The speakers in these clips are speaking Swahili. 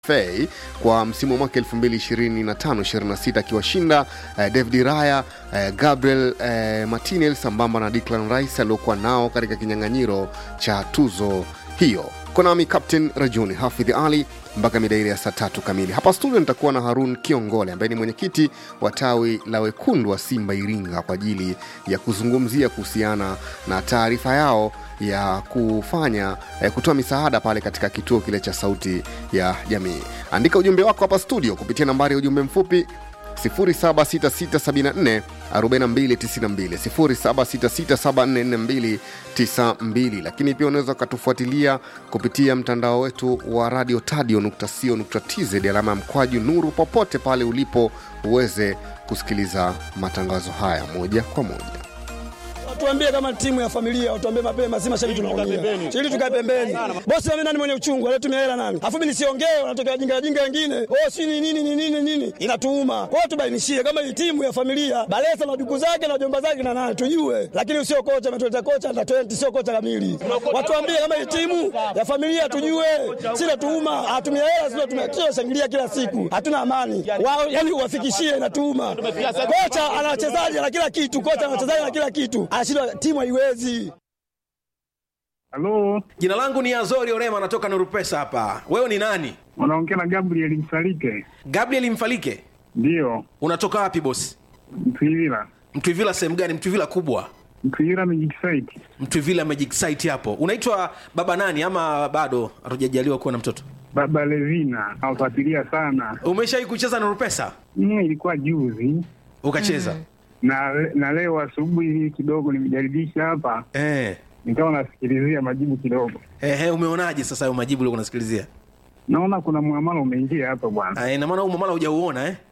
FA kwa msimu wa mwaka 2025-26 akiwashinda eh, David Raya eh, Gabriel eh, Martinez sambamba na Declan Rice aliokuwa nao katika kinyang'anyiro cha tuzo hiyo. Konami Captain Rajuni Hafidh Ali mpaka mida ile ya saa tatu kamili. Hapa studio nitakuwa na Harun Kiongole ambaye ni mwenyekiti wa tawi la wekundu wa Simba Iringa kwa ajili ya kuzungumzia kuhusiana na taarifa yao ya kufanya eh, kutoa misaada pale katika kituo kile cha Sauti ya Jamii. Andika ujumbe wako hapa studio kupitia nambari ya ujumbe mfupi 0766744292 0766744292 lakini pia unaweza ukatufuatilia kupitia mtandao wetu wa radio tadio.co.tz alama ya mkwaju nuru popote pale ulipo uweze kusikiliza matangazo haya moja kwa moja Watuambie kama timu ya familia, watuambie mapema, si mashabiki tunaumia. Ili tukae pembeni. Bosi mimi nani mwenye uchungu, alitumia hela nani? Afu mimi nisiongee, wanatokea jinga jinga wengine. Oh, si ni nini ni nini nini? Inatuuma. Kwa hiyo tubainishie kama hii timu ya familia, Balesa na duku zake na jomba zake na nani tujue. Lakini usio kocha ametuleta kocha na 20 sio kocha kamili. Watuambie kama hii timu ya familia tujue. Si natuuma, hatumia hela sio tumekio shangilia kila siku. Hatuna amani. Wao yani uwafikishie inatuuma. Kocha ana wachezaji na kila kitu, kocha ana wachezaji na kila kitu. Anashindwa timu haiwezi. Halo, Jina langu ni Azori Orema, natoka Nuru Pesa hapa. Wewe ni nani? unaongea na Gabriel Msalike? Gabriel Mfalike. Ndiyo, Unatoka wapi bosi? Mtwivila. Mtwivila sehemu gani? Mtwivila kubwa, Mtwivila Magic Site. Mtwivila Magic Site hapo. Unaitwa baba nani ama bado hatujajaliwa kuwa na mtoto? Baba Levina nawafuatilia sana. Umeshawahi kucheza Nuru Pesa? Mm, ilikuwa juzi Ukacheza? na na leo asubuhi hii kidogo nimejaribisha hapa, Eh. nikawa nasikilizia majibu kidogo, Ehe, umeonaje sasa hayo majibu uliokuwa unasikilizia? naona kuna muamala umeingia hapa bwana. Ah, ina maana huu mamala hujauona eh?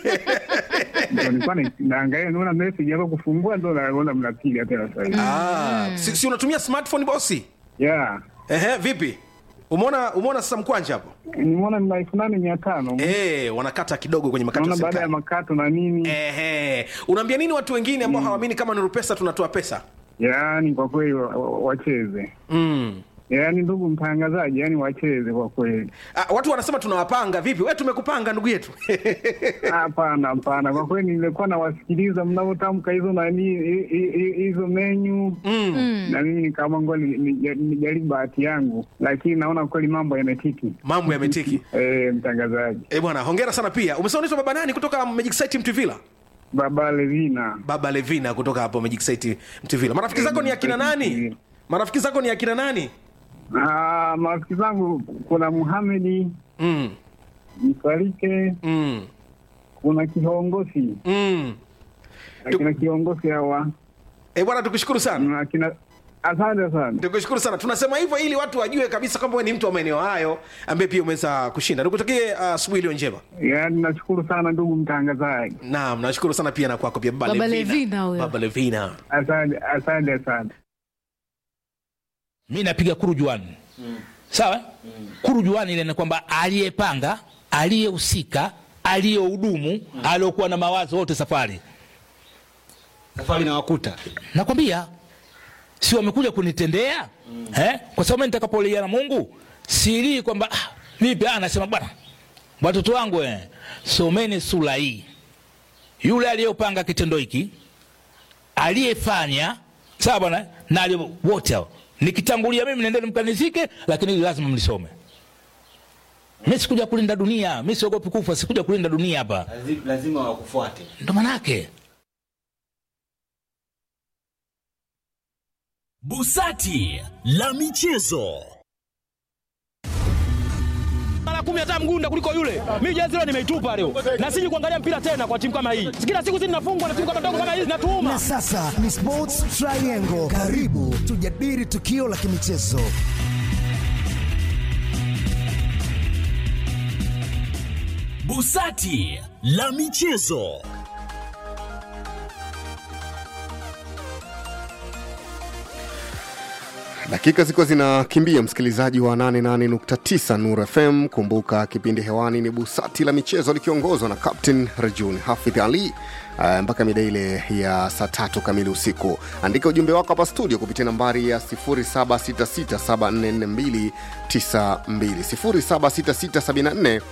Ndio nilikuwa na- naangalia, naona message hapa kufungua, ndo naona mnapiga tena sasa hivi. Ah, si, si unatumia smartphone bosi? Yeah, Ehe, vipi? Umeona umeona sasa mkwanja hapo? nimeona ni elfu nane mia tano Eh, wanakata kidogo kwenye makato ya naona baada ya serikali. makato na nini. Ehe. Unaambia nini watu wengine ambao hawaamini kama Nuru Pesa tunatoa pesa? Yaani kwa kweli wa- wa- wacheze Mm. yaani ndugu mtangazaji, yaani wacheze kwa kweli. Ah, watu wanasema tunawapanga vipi? We tumekupanga ndugu yetu. Hapana, hapana, kwa kweli nilikuwa nawasikiliza mnavyotamka hizo nani hi- hi- hi- hizo menyu mm. na mimi nikaamua ngoja ni- ni- nijaribu bahati yangu, lakini naona kweli mambo yametiki. Mambo yametiki. Eh, mtangazaji Eh, bwana, hongera sana pia. Umesema unaitwa baba nani kutoka Magic Site Mtuvila? Baba Levina, Baba Levina kutoka hapo Magic Site Mtuvila. Marafiki zako ni akina nani? Marafiki zako ni akina nani? Ah, marafiki zangu kuna Muhamedi Mm. Msalike, Mm. kuna kiongozi Mm. akina kiongozi hawa Eh, bwana tukushukuru sana. na akina asante sana. Tukushukuru sana. Tunasema hivyo ili watu wajue kabisa kwamba wewe ni mtu wa maeneo hayo ambaye pia umeweza kushinda. Nikutakie ah, asubuhi iliyo njema. Yaani nashukuru sana ndugu mtangazaji, Naam, nashukuru sana pia na kwako pia Baba, Baba Levina. Levina huyo. Baba Levina. asante asante sana. mi napiga kurujuani sawa kurujuani ile ni kwamba aliyepanga aliyehusika aliyehudumu aliyokuwa na mawazo wote safari safari na wakuta nakwambia si wamekuja kunitendea eh? kwa sababu mimi nitakapolia na mungu silii kwamba ah, vipi ah, nasema bwana watoto wangu eh, someni sura hii yule aliyopanga kitendo hiki aliyefanya sawa bwana na aliye- wote hao nikitangulia mimi nendeni mkanizike lakini hili lazima mlisome mi sikuja kulinda dunia mi siogopi kufa sikuja kulinda dunia hapa Lazi- lazima wakufuate ndo manake Busati la michezo. mara kumi hata mgunda kuliko yule. Mimi jezi leo nimeitupa leo, na siji kuangalia mpira tena kwa timu kama hii. Kila siku zinafungwa na timu kama ndogo kama hizi, natuuma Na sasa ni Sports Triangle. Karibu tujadili tukio la kimichezo. Busati la michezo. dakika ziko zinakimbia msikilizaji wa 88.9 nur fm kumbuka kipindi hewani ni busati la michezo likiongozwa na captain rajun hafidh ali uh, mpaka mida ile ya saa tatu kamili usiku andika ujumbe wako hapa studio kupitia nambari ya 0766744292 076674